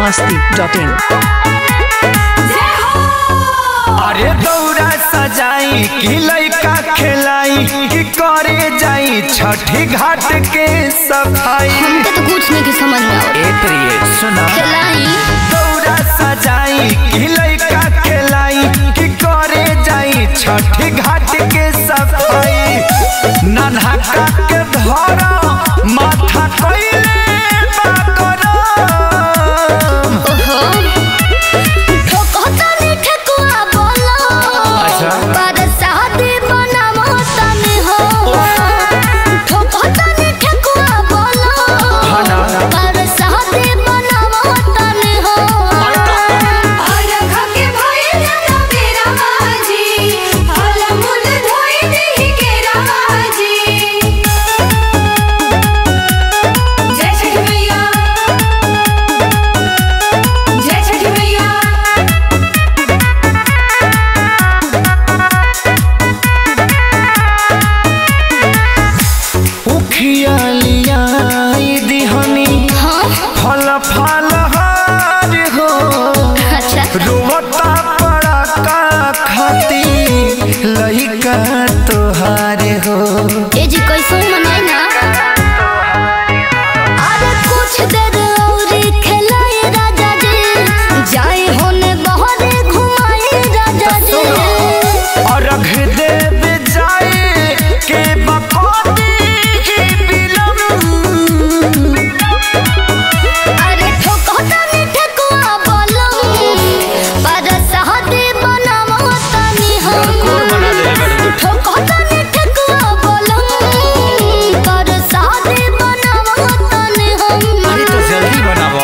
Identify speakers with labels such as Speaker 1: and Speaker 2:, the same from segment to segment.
Speaker 1: masti.in
Speaker 2: अरे दौरा सजाई कि लइका खेलाई कि करे जाई छठी घाट के सफाई
Speaker 3: हमके तो कुछ नहीं की समझ में आवत
Speaker 2: ए प्रिय सुना
Speaker 3: खेलाई
Speaker 2: दौरा सजाई कि लइका खेलाई कि करे जाई छठी घाट के सफाई नन्हा का के धरा माथा कइले बाकरम
Speaker 3: ओहो ठोकता नहीं ठेकुआ बोलो
Speaker 2: अच्छा।
Speaker 3: पर शादी बनावो तनी हो ठोकता नहीं ठेकुआ बोलो
Speaker 2: हाँ ना।
Speaker 3: पर शादी बनावो तनी हो
Speaker 2: उखिया लियाई दिहनी
Speaker 3: हाँ
Speaker 2: फल फल हार हो
Speaker 3: अच्छा
Speaker 2: रोवता पड़ा का खाती लइका तोहार हो
Speaker 3: ए जी कैसे मनाई ना अरे कुछ देर और खेलाए राजा जी जाए होने बहरे घुमाए राजा जी
Speaker 2: और रख देव जाए के बकौती की बिलम
Speaker 3: अरे ठोकता नहीं ठेकुआ बोलो पर शादी बनावो तनी हो ठोकता नहीं ठेकुआ बोलो पर शादी बनावो तनी हो
Speaker 2: अरे तो जल्दी बनावा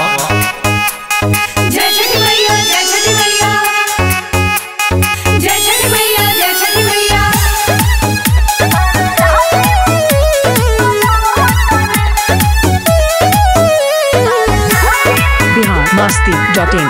Speaker 1: Bihar masti.in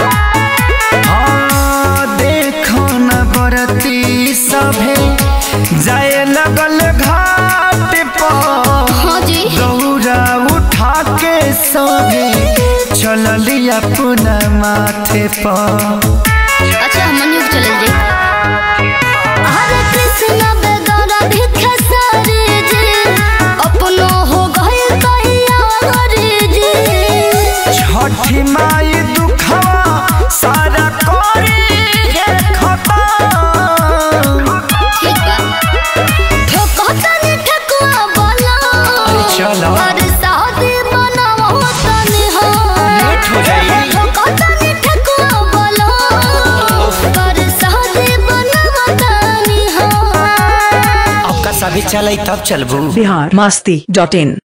Speaker 2: हाँ देखो न बरती सभे जाए लगल घाट पर
Speaker 3: हाँ जी
Speaker 2: दौरा उठा के सभे चलली अपना माथे पर
Speaker 3: अच्छा मन्यु चले जी हरे कृष्ण बेदरा भिखे सारे जी अपनो हो गए कहिया हरे जी
Speaker 2: छठी माई दुखवा सारा करी हे खतम
Speaker 3: ठीक बा ठोकता ने ठकुआ बोला
Speaker 2: अरे चलो।
Speaker 3: और शादी बनावो तनी हो
Speaker 2: लेट हो जाई।
Speaker 3: ठोकता ने ठकुआ बोला और शादी बनावो तनी हो
Speaker 2: आपका सभी चले तब चलबू
Speaker 1: Bihar masti.in